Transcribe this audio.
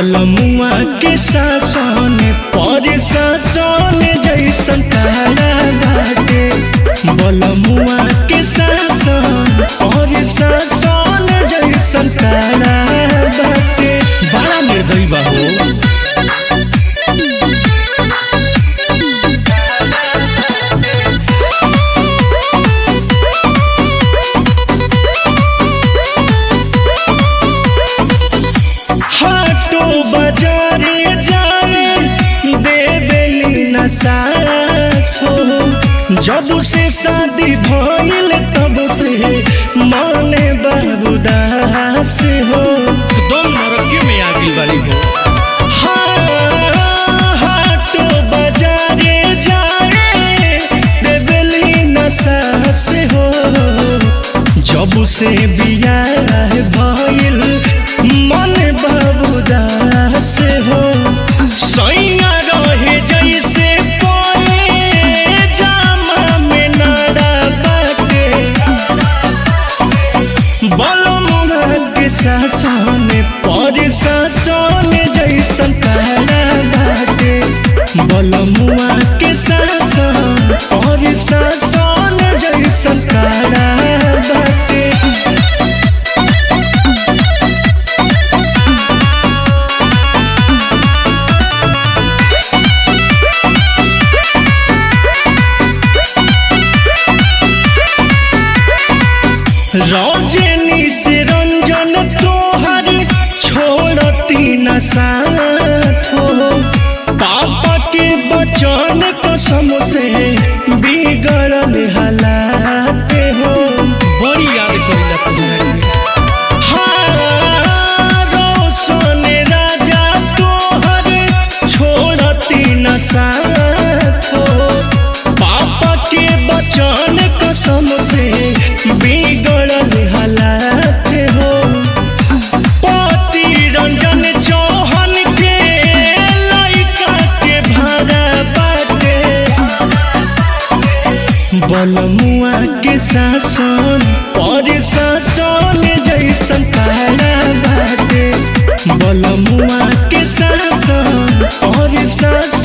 बलमुआ के शासन पर शासन जैसन तारा बाटे बलमुआ के शासन पर शासन जैसन तारा बाटे बड़ा निर्दयी बा हो हाटो बाजारे जाए देवेली न सास हो जब से शादी भइल तब से माने बाबूदास हो दम नरकी में आ गई वाली हो हाटो बाजारे जाए देवेली न सास हो जब से बियाह भइल मन बाबूदास हो सैया रहे जैसे कोए जामा में नारा बाटे बलमुआ के शासन पर शासन जैसन तारा बाटे बलमुआ के शासन पर शासन जैसन तारा बाटे रौजनी से रंजन तोहर छोड़ती न साथ हो पापा के बचन कसम से बिगड़ल हालात हो बड़ी याद कइला तुम्हारे हाँ, रोशन राजा तोहर छोड़ती न साथ हो पापा के बचन कसम से बिगड़ल हालात हो पति रंजन चौहान के लइका के भाड़ा बाटे बलमुआ के शासन पर शासन जैसन तारा बाटे बलमुआ के शासन और शासन